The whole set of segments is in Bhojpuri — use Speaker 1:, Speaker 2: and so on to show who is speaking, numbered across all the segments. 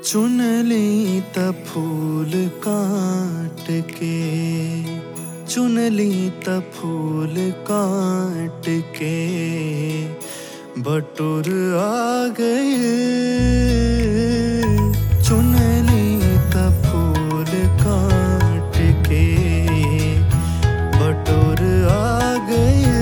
Speaker 1: चुन ली त फूल काट के चुन ली त फूल काट के बटुर आ गए चुन ली त फूल काट के बटुर आ गए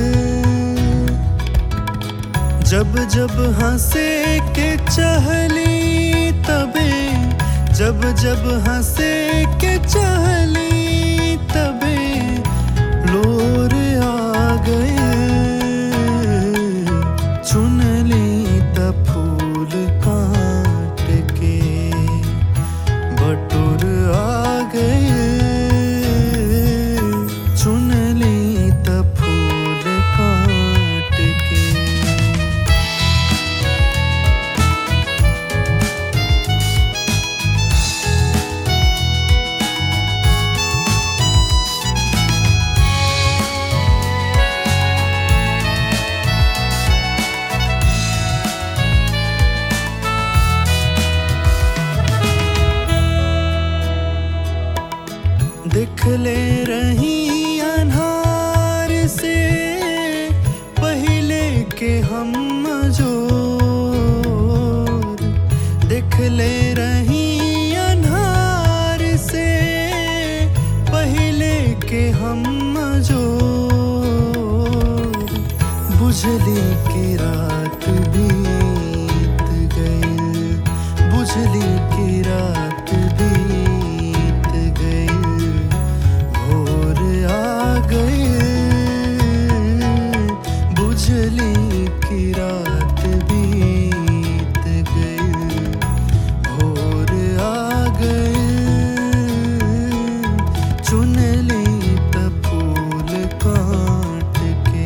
Speaker 1: जब जब हंसे के चहली तबे जब जब हंसे के चहली तबे लोर आ गए चुन ली त फूल काट के बटुर आ गए चुन ली त फूल काट के दिख ले रही अनहार से पहले के हम जो दिख ले रही अनहार से पहले के हम जो बुझली की रात बीत गई बुझली की रात बीत गई भोर आ गए बुझली की रात बीत गई भोर आ गए चुन ली त फूल काट के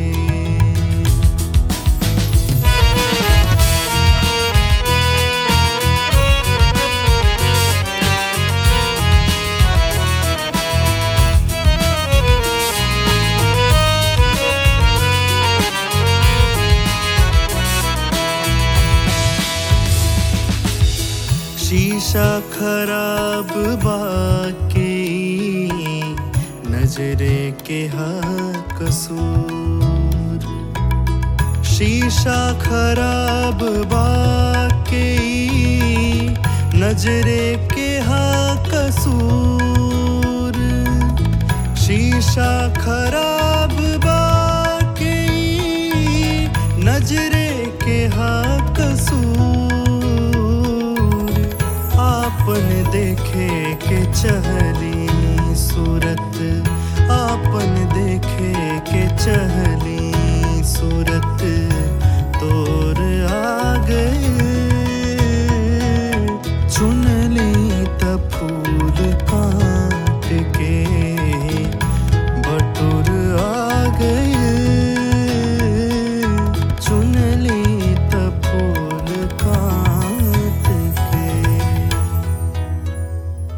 Speaker 1: शीशा खराब बाके नजरे के हा कसूर शीशा खराब बाके नजरे के हा कसूर शीशा खराब बाके नजरे के हा कसूर आपन देखे के चहली सूरत आपन देखे के चहली सूरत